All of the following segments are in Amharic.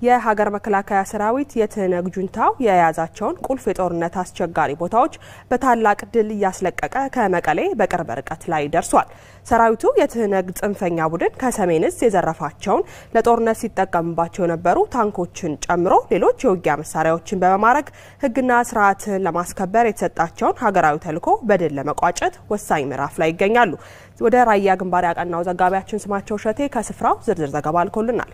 የሀገር መከላከያ ሰራዊት የትህነግ ጁንታው የያዛቸውን ቁልፍ የጦርነት አስቸጋሪ ቦታዎች በታላቅ ድል እያስለቀቀ ከመቀሌ በቅርብ ርቀት ላይ ደርሷል። ሰራዊቱ የትህነግ ጽንፈኛ ቡድን ከሰሜን እዝ የዘረፋቸውን ለጦርነት ሲጠቀምባቸው የነበሩ ታንኮችን ጨምሮ ሌሎች የውጊያ መሳሪያዎችን በመማረክ ሕግና ስርዓትን ለማስከበር የተሰጣቸውን ሀገራዊ ተልዕኮ በድል ለመቋጨት ወሳኝ ምዕራፍ ላይ ይገኛሉ። ወደ ራያ ግንባር ያቀናው ዘጋቢያችን ስማቸው ሸቴ ከስፍራው ዝርዝር ዘገባ አልኮልናል።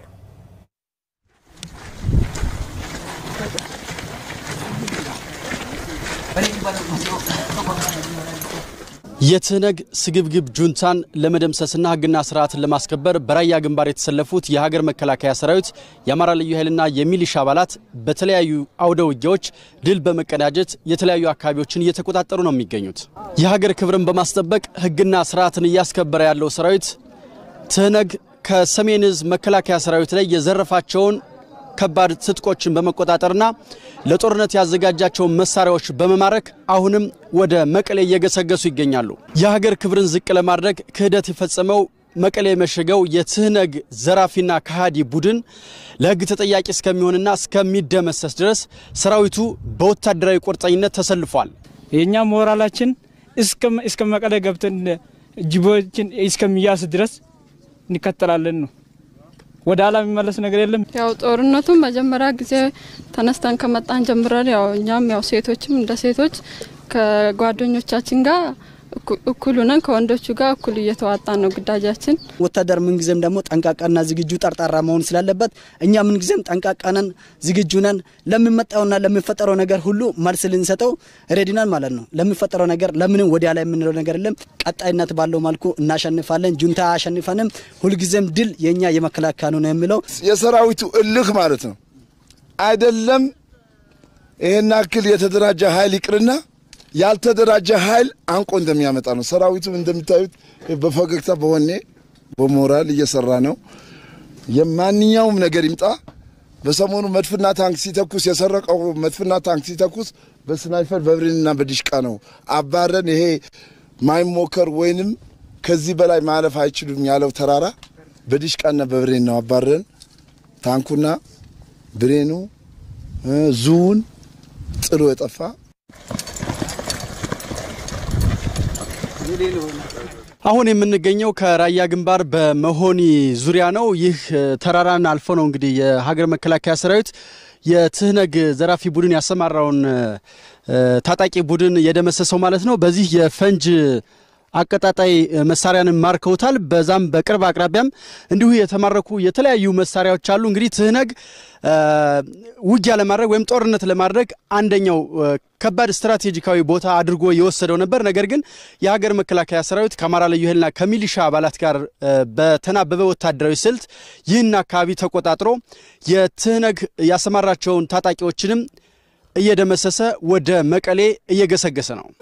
የትህነግ ስግብግብ ጁንታን ለመደምሰስና ህግና ስርዓትን ለማስከበር በራያ ግንባር የተሰለፉት የሀገር መከላከያ ሰራዊት፣ የአማራ ልዩ ኃይልና የሚሊሻ አባላት በተለያዩ አውደ ውጊያዎች ድል በመቀዳጀት የተለያዩ አካባቢዎችን እየተቆጣጠሩ ነው የሚገኙት። የሀገር ክብርን በማስጠበቅ ህግና ስርዓትን እያስከበረ ያለው ሰራዊት ትህነግ ከሰሜን እዝ መከላከያ ሰራዊት ላይ የዘረፋቸውን ከባድ ትጥቆችን በመቆጣጠርና ለጦርነት ያዘጋጃቸውን መሳሪያዎች በመማረክ አሁንም ወደ መቀሌ እየገሰገሱ ይገኛሉ። የሀገር ክብርን ዝቅ ለማድረግ ክህደት የፈጸመው መቀሌ የመሸገው የትህነግ ዘራፊና ከሃዲ ቡድን ለህግ ተጠያቂ እስከሚሆንና እስከሚደመሰስ ድረስ ሰራዊቱ በወታደራዊ ቁርጠኝነት ተሰልፏል። የእኛ ሞራላችን እስከ መቀሌ ገብተን ጅቦችን እስከሚያስ ድረስ እንከተላለን ነው። ወደ ኋላ የሚመለስ ነገር የለም። ያው ጦርነቱ መጀመሪያ ጊዜ ተነስተን ከመጣን ጀምረን ያው እኛም ያው ሴቶችም እንደ ሴቶች ከጓደኞቻችን ጋር እኩል ሆነን ከወንዶቹ ጋር እኩል እየተዋጣን ነው ግዳጃችን። ወታደር ምንጊዜም ደግሞ ጠንቃቃና ዝግጁ ጠርጣራ መሆን ስላለበት እኛ ምንጊዜም ጠንቃቃነን ዝግጁ ነን። ለሚመጣውና ለሚፈጠረው ነገር ሁሉ መልስ ልንሰጠው ሬዲናን ማለት ነው። ለሚፈጠረው ነገር ለምንም ወዲያ ላይ የምንለው ነገር የለም። ቀጣይነት ባለው መልኩ እናሸንፋለን። ጁንታ አያሸንፈንም። ሁልጊዜም ድል የእኛ የመከላከያ ነው የሚለው የሰራዊቱ እልህ ማለት ነው። አይደለም ይሄን ያክል የተደራጀ ኃይል ይቅርና ያልተደራጀ ኃይል አንቆ እንደሚያመጣ ነው። ሰራዊቱ እንደምታዩት በፈገግታ በወኔ በሞራል እየሰራ ነው። የማንኛውም ነገር ይምጣ። በሰሞኑ መድፍና ታንክ ሲተኩስ የሰረቀው መድፍና ታንክ ሲተኩስ በስናይፈር በብሬንና በዲሽቃ ነው አባረን። ይሄ ማይሞከር ወይንም ከዚህ በላይ ማለፍ አይችሉም ያለው ተራራ በዲሽቃና በብሬን ነው አባረን። ታንኩና ብሬኑ ዙውን ጥሎ የጠፋ አሁን የምንገኘው ከራያ ግንባር በመሆኒ ዙሪያ ነው። ይህ ተራራን አልፎ ነው እንግዲህ የሀገር መከላከያ ሰራዊት የትህነግ ዘራፊ ቡድን ያሰማራውን ታጣቂ ቡድን የደመሰሰው ማለት ነው። በዚህ የፈንጅ አቀጣጣይ መሳሪያንን ማርከውታል። በዛም በቅርብ አቅራቢያም እንዲሁ የተማረኩ የተለያዩ መሳሪያዎች አሉ። እንግዲህ ትህነግ ውጊያ ለማድረግ ወይም ጦርነት ለማድረግ አንደኛው ከባድ ስትራቴጂካዊ ቦታ አድርጎ የወሰደው ነበር። ነገር ግን የሀገር መከላከያ ሰራዊት ከአማራ ልዩ ኃይልና ከሚሊሻ አባላት ጋር በተናበበ ወታደራዊ ስልት ይህን አካባቢ ተቆጣጥሮ የትህነግ ያሰማራቸውን ታጣቂዎችንም እየደመሰሰ ወደ መቀሌ እየገሰገሰ ነው።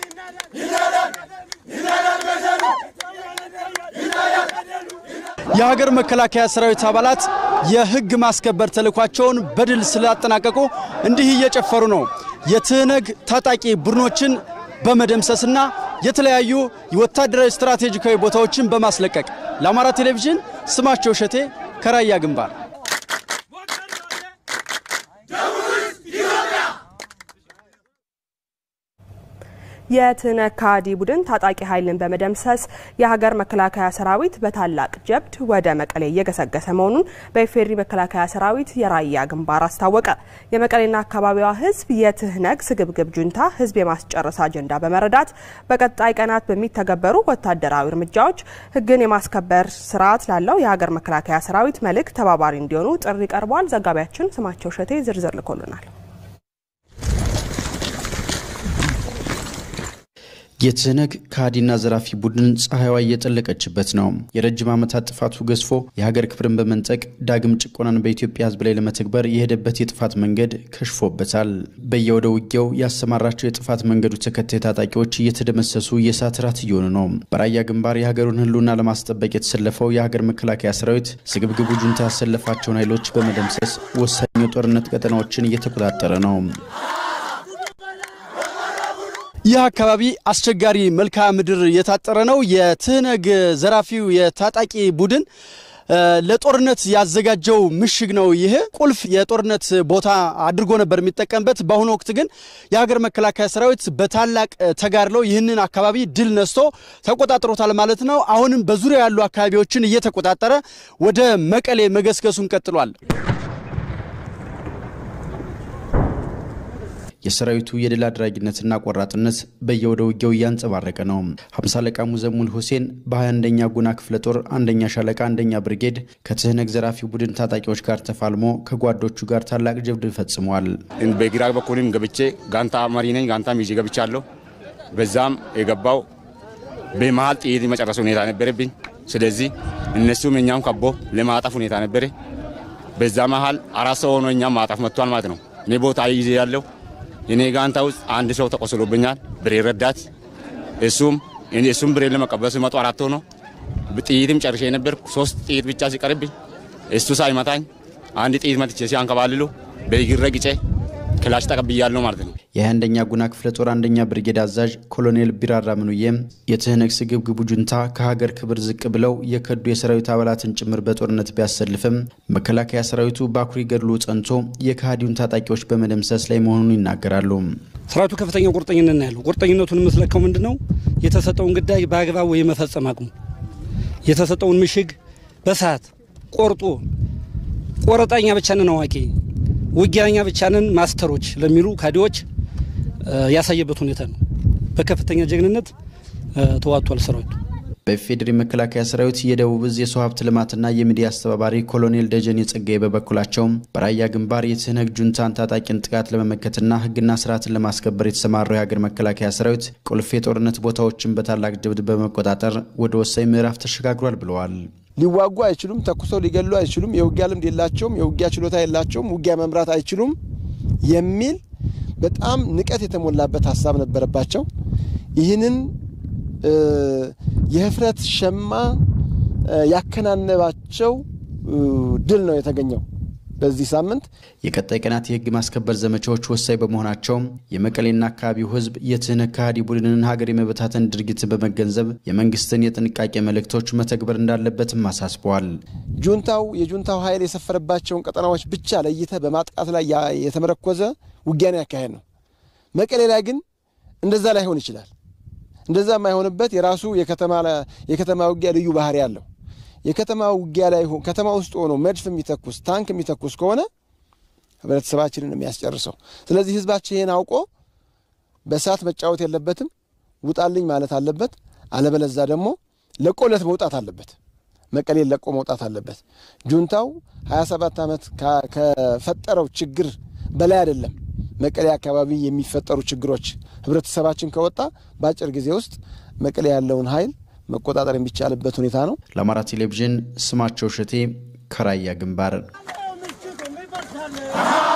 የሀገር መከላከያ ሰራዊት አባላት የህግ ማስከበር ተልዕኳቸውን በድል ስላጠናቀቁ እንዲህ እየጨፈሩ ነው። የትህነግ ታጣቂ ቡድኖችን በመደምሰስና የተለያዩ የወታደራዊ ስትራቴጂካዊ ቦታዎችን በማስለቀቅ ለአማራ ቴሌቪዥን ስማቸው እሸቴ ከራያ ግንባር የትህነግ ከሃዲ ቡድን ታጣቂ ኃይልን በመደምሰስ የሀገር መከላከያ ሰራዊት በታላቅ ጀብድ ወደ መቀሌ እየገሰገሰ መሆኑን በኢፌዴሪ መከላከያ ሰራዊት የራያ ግንባር አስታወቀ። የመቀሌና አካባቢዋ ህዝብ የትህነግ ስግብግብ ጁንታ ህዝብ የማስጨረስ አጀንዳ በመረዳት በቀጣይ ቀናት በሚተገበሩ ወታደራዊ እርምጃዎች ህግን የማስከበር ስርዓት ላለው የሀገር መከላከያ ሰራዊት መልእክት ተባባሪ እንዲሆኑ ጥሪ ቀርቧል። ዘጋቢያችን ስማቸው ሸቴ ዝርዝር ልኮልናል። የትህነግ ከሃዲና ዘራፊ ቡድን ፀሐይዋ እየጠለቀችበት ነው። የረጅም ዓመታት ጥፋቱ ገዝፎ የሀገር ክብርን በመንጠቅ ዳግም ጭቆናን በኢትዮጵያ ህዝብ ላይ ለመተግበር የሄደበት የጥፋት መንገድ ከሽፎበታል። በየወደ ውጊያው ያሰማራቸው የጥፋት መንገዱ ተከታይ ታጣቂዎች እየተደመሰሱ የእሳት ራት እየሆኑ ነው። በራያ ግንባር የሀገሩን ህልውና ለማስጠበቅ የተሰለፈው የሀገር መከላከያ ሰራዊት ስግብግቡ ጁንታ ያሰለፋቸውን ኃይሎች በመደምሰስ ወሳኝ የጦርነት ቀጠናዎችን እየተቆጣጠረ ነው። ይህ አካባቢ አስቸጋሪ መልክዓ ምድር የታጠረ ነው። የትህነግ ዘራፊው የታጣቂ ቡድን ለጦርነት ያዘጋጀው ምሽግ ነው። ይህ ቁልፍ የጦርነት ቦታ አድርጎ ነበር የሚጠቀምበት። በአሁኑ ወቅት ግን የሀገር መከላከያ ሰራዊት በታላቅ ተጋድሎ ይህንን አካባቢ ድል ነስቶ ተቆጣጥሮታል ማለት ነው። አሁንም በዙሪያ ያሉ አካባቢዎችን እየተቆጣጠረ ወደ መቀሌ መገስገሱን ቀጥሏል። የሰራዊቱ የድል አድራጊነትና ቆራጥነት በየወደ ውጊያው እያንጸባረቀ ነው። ሀምሳ አለቃ ሙዘሙል ሁሴን በ21ኛ ጉና ክፍለ ጦር አንደኛ ሻለቃ አንደኛ ብርጌድ ከትህነግ ዘራፊ ቡድን ታጣቂዎች ጋር ተፋልሞ ከጓዶቹ ጋር ታላቅ ጀብድ ፈጽሟል። በግራ በኩልም ገብቼ ጋንታ መሪ ነኝ። ጋንታ ይዤ ገብቻለሁ። በዛም የገባው በመሀል ጥይት መጨረስ ሁኔታ ነበረብኝ። ስለዚህ እነሱም እኛም ከቦ ለማጣፍ ሁኔታ ነበረ። በዛ መሀል አራት ሰው ሆኖ እኛም ማጣፍ መጥቷል ማለት ነው። እኔ ቦታ ይዤ ያለው እኔ ጋንታ ውስጥ አንድ ሰው ተቆስሎብኛል። ብሬ ረዳት እሱም እሱም ብሬ ለመቀበል ሲመጡ አራት ሆኖ ጥይትም ጨርሼ ነበርኩ። ሶስት ጥይት ብቻ ሲቀርብኝ እሱ ሳይመታኝ አንድ ጥይት መትቼ ሲያንከባልሉ በእግር ረግጬ ክላሽ ተቀብያለሁ ማለት ነው። የ21ኛ ጉና ክፍለ ጦር አንደኛ ብርጌድ አዛዥ ኮሎኔል ቢራራ ምኑዬም የትህነግ ስግብግቡ ጁንታ ከሀገር ክብር ዝቅ ብለው የከዱ የሰራዊት አባላትን ጭምር በጦርነት ቢያሰልፍም መከላከያ ሰራዊቱ በአኩሪ ገድሉ ጸንቶ የከሃዲውን ታጣቂዎች በመደምሰስ ላይ መሆኑን ይናገራሉ። ሰራዊቱ ከፍተኛ ቁርጠኝነት ነው ያለው። ቁርጠኝነቱን የምትለካው ምንድን ነው? የተሰጠውን ግዳጅ በአግባቡ የመፈጸም አቅሙ፣ የተሰጠውን ምሽግ በሰዓት ቆርጦ ቆረጣኛ ብቻ ነን አዋቂ ውጊያኛ ብቻ ነን ማስተሮች ለሚሉ ካዲዎች ያሳየበት ሁኔታ ነው። በከፍተኛ ጀግንነት ተዋጥቷል ሰራዊቱ። በኢፌዴሪ መከላከያ ሰራዊት የደቡብ እዝ የሰው ሀብት ልማትና የሚዲያ አስተባባሪ ኮሎኔል ደጀኔ ጸጋዬ በበኩላቸው በራያ ግንባር የትህነግ ጁንታን ታጣቂን ጥቃት ለመመከትና ሕግና ስርዓትን ለማስከበር የተሰማራው የሀገር መከላከያ ሰራዊት ቁልፍ የጦርነት ቦታዎችን በታላቅ ጀብድ በመቆጣጠር ወደ ወሳኝ ምዕራፍ ተሸጋግሯል ብለዋል። ሊዋጉ አይችሉም። ተኩሰው ሊገሉ አይችሉም። የውጊያ ልምድ የላቸውም። የውጊያ ችሎታ የላቸውም። ውጊያ መምራት አይችሉም የሚል በጣም ንቀት የተሞላበት ሀሳብ ነበረባቸው። ይህንን የህፍረት ሸማ ያከናነባቸው ድል ነው የተገኘው። በዚህ ሳምንት የቀጣይ ቀናት የህግ ማስከበር ዘመቻዎች ወሳኝ በመሆናቸው የመቀሌና አካባቢው ህዝብ የትህነግ ከሃዲ ቡድንን ሀገር የመበታተን ድርጊትን በመገንዘብ የመንግስትን የጥንቃቄ መልእክቶች መተግበር እንዳለበትም አሳስበዋል። ጁንታው የጁንታው ኃይል የሰፈረባቸውን ቀጠናዎች ብቻ ለይተ በማጥቃት ላይ የተመረኮዘ ውጊያን ያካሄድ ነው። መቀሌ ላይ ግን እንደዛ ላይሆን ይችላል። እንደዛ የማይሆንበት የራሱ የከተማ ውጊያ ልዩ ባህሪ አለው። የከተማ ውጊያ ላይ ከተማ ውስጥ ሆኖ መድፍ የሚተኩስ ታንክ የሚተኩስ ከሆነ ህብረተሰባችንን የሚያስጨርሰው። ስለዚህ ህዝባችን ይህን አውቆ በእሳት መጫወት የለበትም፣ ውጣልኝ ማለት አለበት። አለበለዛ ደግሞ ለቆለት መውጣት አለበት። መቀሌን ለቆ መውጣት አለበት። ጁንታው 27 ዓመት ከፈጠረው ችግር በላይ አይደለም። መቀሌ አካባቢ የሚፈጠሩ ችግሮች ህብረተሰባችን ከወጣ በአጭር ጊዜ ውስጥ መቀሌ ያለውን ኃይል መቆጣጠር የሚቻልበት ሁኔታ ነው። ለአማራ ቴሌቪዥን ስማቸው እሸቴ ከራያ ግንባር